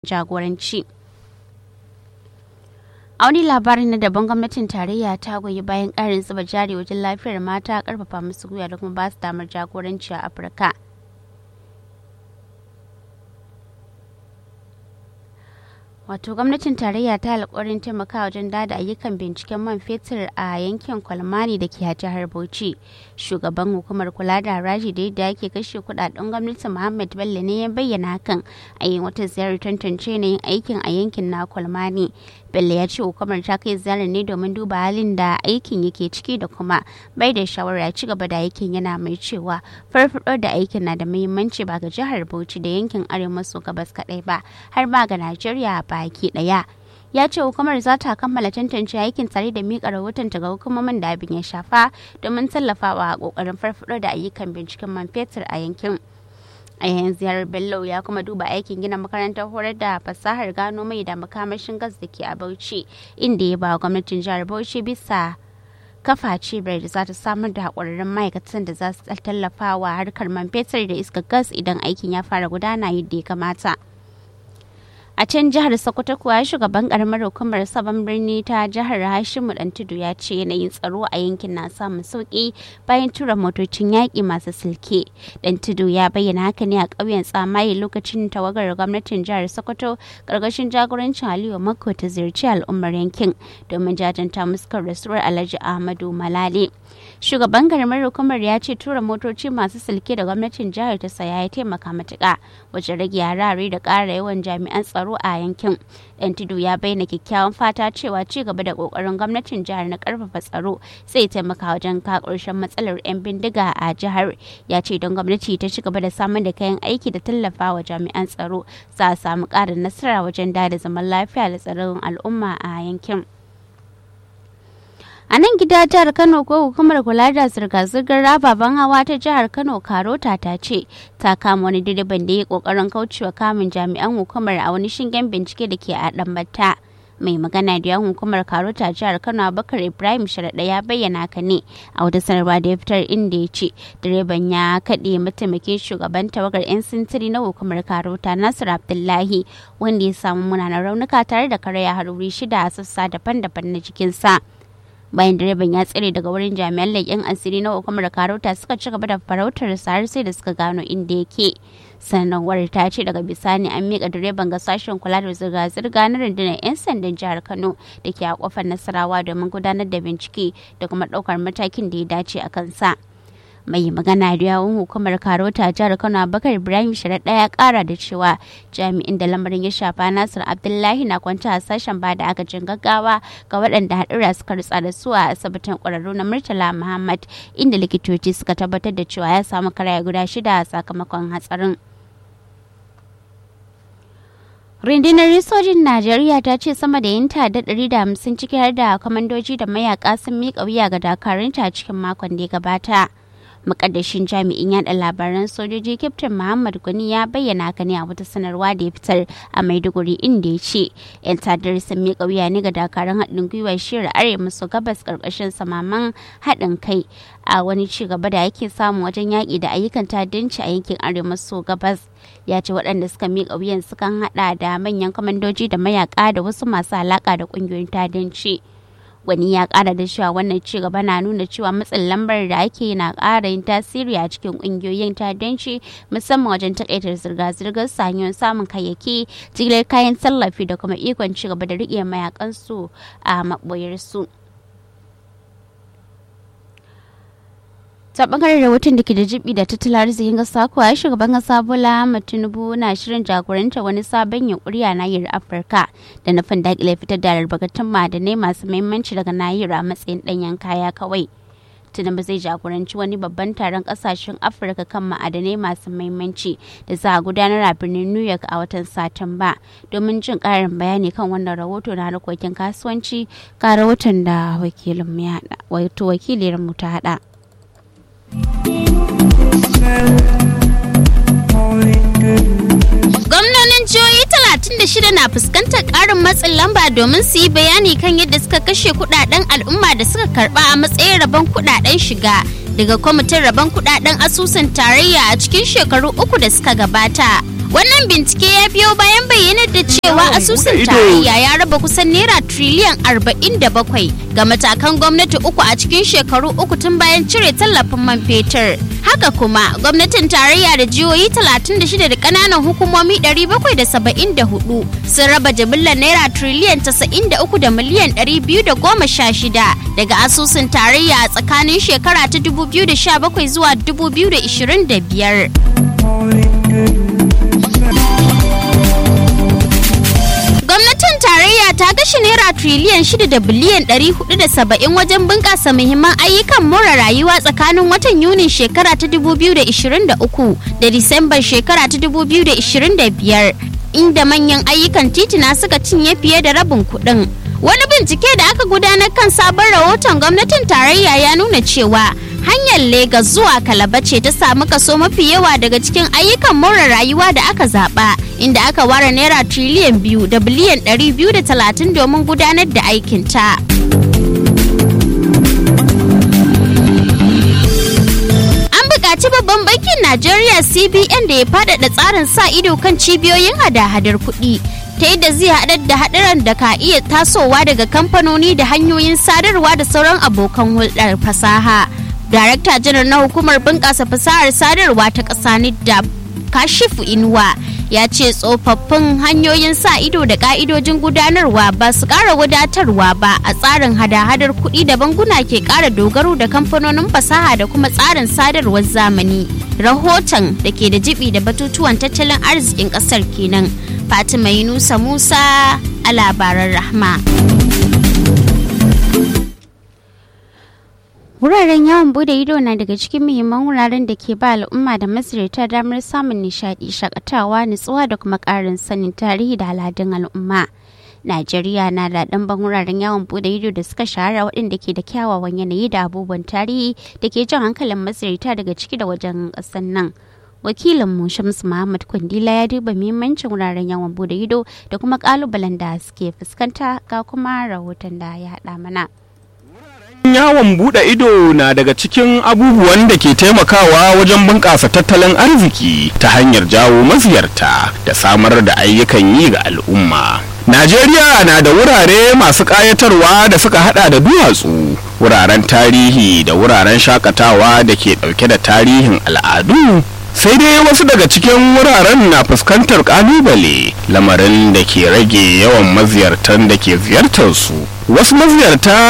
jagoranci. a wani labarin na daban gwamnatin tarayya ta goyi bayan ƙarin zuba jari wajen lafiyar mata karfafa musu gwiwa da kuma ba su damar jagoranci a afirka wato gwamnatin tarayya ta alkawarin taimakawa wajen dada ayyukan binciken man fetur a yankin kwalmani da ke jihar bauchi shugaban hukumar kula da haraji da yadda ake kashe kudaden gwamnati muhammad bello ne ya bayyana hakan a yin wata ziyarar tantance yin aikin a yankin na kwalmani bello ya ce hukumar ta kai ziyarar ne domin duba halin da aikin yake ciki da kuma bai da shawara ci gaba da aikin yana mai cewa farfado da aikin na da muhimmanci ba ga jihar bauchi da yankin arewa maso gabas kadai ba har ma ga najeriya baki daya ya ce hukumar za ta kammala tantance aikin tare da miƙa rahoton ga hukumomin da abin ya shafa domin tallafawa a ƙoƙarin farfado da ayyukan binciken man fetur a yankin a yayin ziyarar bello ya kuma duba aikin gina makarantar horar da fasahar gano mai da makamashin gas da ke a bauchi inda ya ba gwamnatin jihar bauchi bisa kafa cibiyar da za ta samar da haƙwararrun ma'aikatan da za su tallafa wa harkar man fetur da iskar gas idan aikin ya fara gudana yadda ya kamata. a can jihar sokoto kuwa shugaban karamar hukumar sabon birni ta jihar hashimu dan tudu ya ce yanayin tsaro a yankin na samun sauki bayan tura motocin yaƙi masu silke dan tudu ya bayyana haka ne a ƙauyen tsamaye lokacin tawagar gwamnatin jihar sokoto ƙarƙashin jagorancin aliyu mako ta ziyarci al'ummar yankin domin jajanta muskar rasuwar alhaji ahmadu malale shugaban karamar hukumar ya ce tura motoci masu silke da gwamnatin jihar ta saya ya taimaka matuƙa wajen rage harare da ƙara yawan jami'an tsaro tsaro a yankin dan tudu ya bayyana kyakkyawan fata cewa ci gaba da kokarin gwamnatin jihar na karfafa tsaro zai taimaka wajen ka ƙarshen matsalar 'yan bindiga a jihar ya ce don gwamnati ta ci gaba da samar da kayan aiki da tallafa wa jami'an tsaro za a samu ƙarin nasara wajen da zaman lafiya da tsaron al'umma a yankin. A nan gida jihar Kano ko hukumar kula da zirga-zirgar rababen hawa ta jihar Kano Karota ta ce ta kama wani direban da ya kokarin kaucewa kamun jami'an hukumar a wani shingen bincike da ke a Dambata. mai magana da yan hukumar karota jihar kano abubakar ibrahim sharaɗa ya bayyana ka ne a wata sanarwa da ya fitar inda ya ce direban ya kaɗe mataimakin shugaban tawagar 'yan sintiri na hukumar karota nasir abdullahi wanda ya samu munanan raunuka tare da karaya haruri shida a sassa daban-daban na jikinsa. bayan direban ya tsere daga wurin jami'an leƙen asiri na hukumar karota suka ci gaba da farautar har sai da suka gano inda yake sanarwar ta ce daga bisani an miƙa direban ga sashen kula da zirga-zirga na rundunar 'yan sandan jihar kano da ke a kofar nasarawa domin gudanar da bincike da kuma ɗaukar matakin da ya dace a kansa. mai magana da yawun hukumar karota jihar kano abubakar ibrahim sharaɗa ya kara da cewa jami'in da lamarin ya shafa nasir abdullahi na kwanta a sashen ba da agajin gaggawa ga waɗanda haɗura suka rutsa da su a asibitin ƙwararru na murtala muhammad inda likitoci suka tabbatar da cewa ya samu karaya guda shida a sakamakon hatsarin rundunar sojin najeriya ta ce sama da yin tada ɗari da hamsin ciki har da kwamandoji da mayaka sun miƙa wuya ga dakarunta cikin makon da ya gabata mukaddashin jami'in yada labaran sojoji kyaftin muhammad gwani ya bayyana haka ne a wata sanarwa da ya fitar a maiduguri inda ya ce yan tadar sun miƙa wuya ne ga dakarun haɗin gwiwar shirin arewa maso gabas ƙarƙashin samaman haɗin kai a wani ci gaba da yake samu wajen yaƙi da ayyukan ta'addanci a yankin arewa maso gabas ya ce waɗanda suka miƙa wuyan sukan haɗa da manyan kwamandoji da mayaka da wasu masu alaƙa da ƙungiyoyin ta'addanci. wani ya kara da cewa wannan ci gaba na nuna cewa matsin lambar da ake na kara yin tasiri a cikin kungiyoyin ta'addanci musamman wajen takaitar zirga-zirgar sanyon samun kayayyaki jigilar kayan tallafi da kuma ikon ci gaba da riƙe mayakansu a maɓoyarsu. ta bangaren rahoton da ke da jibi da tattalin arzikin kasa kuwa shugaban kasa bola ahmed tinubu na shirin jagoranta wani sabon yunkuri a nahiyar afirka da nufin dakile fitar da albarkatun ma'adanai masu muhimmanci daga nahiyar a matsayin danyen kaya kawai tinubu zai jagoranci wani babban taron kasashen afirka kan ma'adanai masu muhimmanci da za a gudanar a birnin new york a watan satumba domin jin karin bayani kan wannan rahoto na harkokin kasuwanci ga rahoton da wakilin mu ta hada Gwamnonin jihohi 36 na fuskantar ƙarin matsin lamba domin su yi bayani kan yadda suka kashe kudaden al'umma da suka karba a matsayin rabon kudaden shiga daga kwamitin rabon kudaden asusun tarayya a cikin shekaru uku da suka gabata. Wannan bincike ya biyo bayan bayyanar da cewa asusun tarayya ya raba kusan naira triliyan 47 ga matakan gwamnati uku a cikin shekaru uku tun bayan cire tallafin man fetur. Haka kuma gwamnatin tarayya da jihohi 36 da kananan hukumomi 774 sun raba jimillar naira triliyan 93 da miliyan 216 daga asusun tarayya a tsakanin shekara ta 2017 zuwa 2025. Gwamnatin tarayya ta kashe naira triliyan 6 da biliyan 470 wajen bunƙasa muhimman ayyukan more rayuwa tsakanin watan Yunin shekara ta 2023 da Disambar shekara ta 2025 inda manyan ayyukan titina suka cinye fiye da rabin kuɗin. Wani bincike da aka gudanar kan sabon rahoton gwamnatin tarayya ya nuna cewa hanyar Legas zuwa Kalaba ce ta samu kaso mafi yawa daga cikin ayyukan more rayuwa da aka zaba inda aka ware naira triliyan biyu da biliyan ɗari biyu da talatin domin gudanar da aikinta. An buƙaci babban bankin Najeriya CBN da ya faɗaɗa tsarin sa ido kan cibiyoyin hada-hadar kuɗi. ta yadda zai haɗar da haɗaran da ka iya tasowa daga kamfanoni da hanyoyin sadarwa da sauran abokan hulɗar fasaha. Darakta janar na hukumar bunƙasa fasahar sadarwa ta ƙasa NIDA Kashifu Inuwa ya ce tsofaffin hanyoyin sa ido da ƙa'idojin gudanarwa ba su ƙara wadatarwa ba a tsarin hada-hadar kuɗi da banguna ke ƙara dogaro da kamfanonin fasaha da kuma tsarin sadarwar zamani. Rahoton da ke da jibi da batutuwan tattalin arzikin ƙasar kenan. Fatima Yunusa Musa a labaran Rahma. Wuraren yawon bude ido na daga cikin muhimman wuraren da ke ba al'umma da maziyarta damar samun nishadi, shakatawa, nutsuwa da kuma ƙarin sanin tarihi da al'adun al'umma. Najeriya na da ɗanban wuraren yawon bude ido da suka shahara waɗanda ke da kyawawan yanayi da abubuwan tarihi da ke jan hankalin maziyarta daga ciki da wajen ƙasar nan. wakilinmu Shamsu Muhammad Kwandila ya duba muhimmancin wuraren yawon bude ido da kuma kalubalen da suke fuskanta ga kuma rahoton da ya haɗa mana. yawon bude ido na daga cikin abubuwan da ke taimakawa wajen bunƙasa tattalin arziki ta hanyar jawo maziyarta da samar da ayyukan yi ga al'umma Najeriya na da wurare masu ƙayatarwa da suka hada da duwatsu, wuraren tarihi da wuraren shakatawa da ke ɗauke da tarihin al'adu sai dai wasu daga cikin wuraren na fuskantar kalubale lamarin da ke rage yawan maziyartan da ke ziyartar su wasu maziyarta